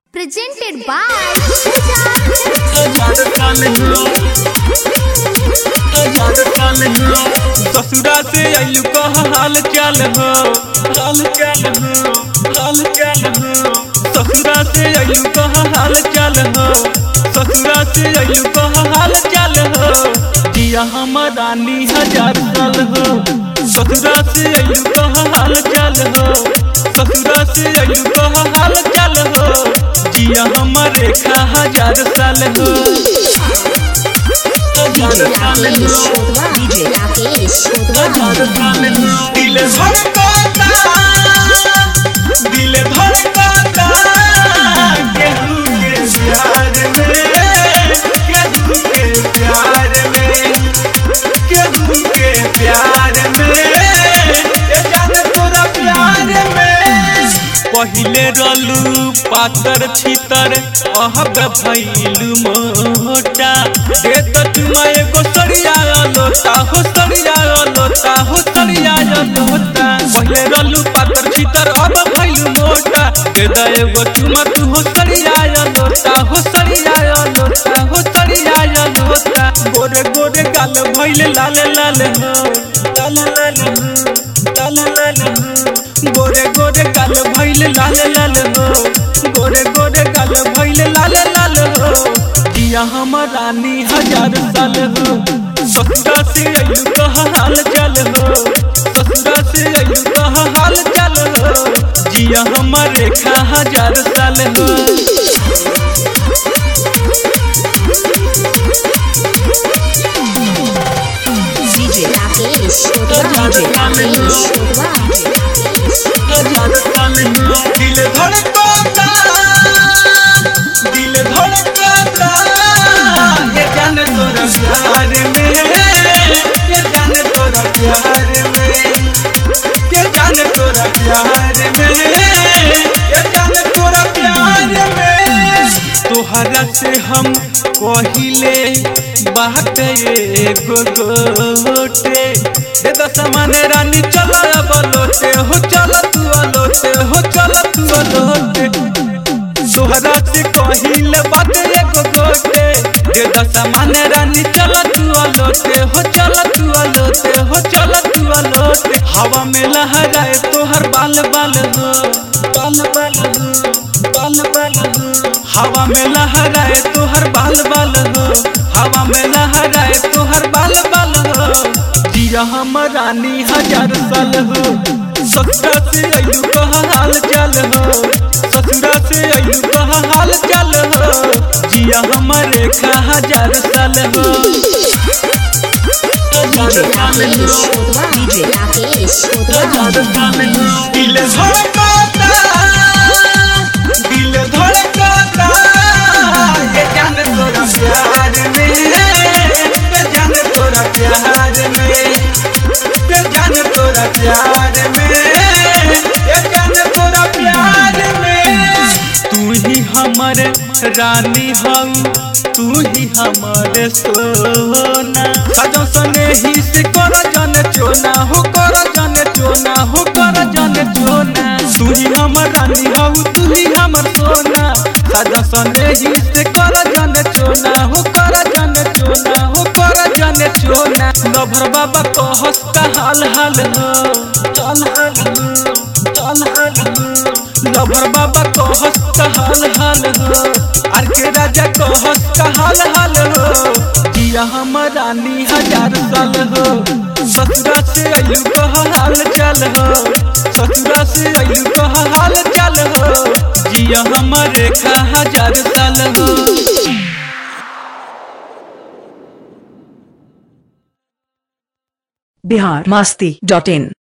presented by ससुरा से आयु कहा हाल चाल हो हाल चाल हो हाल चाल हो ससुरा से आयु कहा हाल चाल हो ससुरा से आयु कहा हाल चाल हो जिया हम रानी हजार साल हो ससुरा से आयु कहा हाल चाल हो ससुरा से आयु कहा हाल चाल हो जिया हम रेखा हजार साल हो DJ Rakesh DJ Rakesh दिल धड़कता दिल धड़कता केहू के प्यार में केहू के प्यार में केहू के प्यार में ए जान तोरा प्यार में पहिले रलू पातर छितर अहब भैलू मोटा दे तो तुम एगो सरिया लोटा हो सरिया लोटा हो सरिया लोटा पहिले रलू पातर छितर अब भैलू मोटा दे दो एगो तुम तू हो सरिया लोटा हो सरिया लोटा हो सरिया लोटा गोरे गोरे गाल भैले लाल लाल हो लाल लाल हो लाल लाल हो गोरे गोरे गाल भैल लाल लाल हो गोरे गोरे गाल भैल लाल लाल हो जिया हम रानी हजार साल हो ससुरा से अयु कहा हाल चाल हो ससुरा से अयु कहा हाल चाल हो जिया हम रेखा हजार साल हो DJ Rakesh DJ Rakesh दिल धड़कता दिल धड़कता ये जान तोरा प्यार में ये जान तोरा प्यार में ये जान तोरा प्यार में ये जान तोरा प्यार में तोहरा से हम कहिले बात एगो गोटे दे दस माने रानी चलो अब लोटे हो चलो तू लोटे हो चलो तू लोटे तोहरा से कहिले बात एगो गोटे दे दस माने रानी चलो तू लोटे हो चलो तू लोटे हो चलो तू लोटे हवा में लहराए तोहर बाल बाल हो बाल बाल हो बाल बाल हो हवा में लहराए तोहर बाल बाल हो हवा में लहराए तोहर बाल बाल हो जिया हम रानी हजार साल हो ससुरा से अयु कहा हाल चाल हो ससुरा से अयु कहा हाल चाल हो जिया हम रेखा हजार साल हो DJ Rakesh DJ Rakesh दिल धड़कता दिल धड़कता ये जान तोरा प्यार में ये जान तोरा प्यार में ये जान तोरा प्यार में ये जान तोरा प्यार में तू ही हमर रानी हऊ तू ही हमर सोना सजो सने ही से कर जन चोना हो कर जन चोना हो कर जन चोना तू ही हमर रानी हऊ तू ही हमर सोना सजो सने ही से कर जन चोना हो कर जन चोना हो कर जन चोना गभर बाबा कहस का हाल हाल हो हाल हाल हो हाल हाल हो गभर बाबा कहस का हाल हाल हो आर के राजा कहस का हाल हाल हो जिया हम रानी हजार साल हो ससुरा से अयु कह हाल चाल हो ससुरा से अयु कह हाल चाल हो जिया हम रेखा हजार साल हो बिहार मस्ती डॉट इन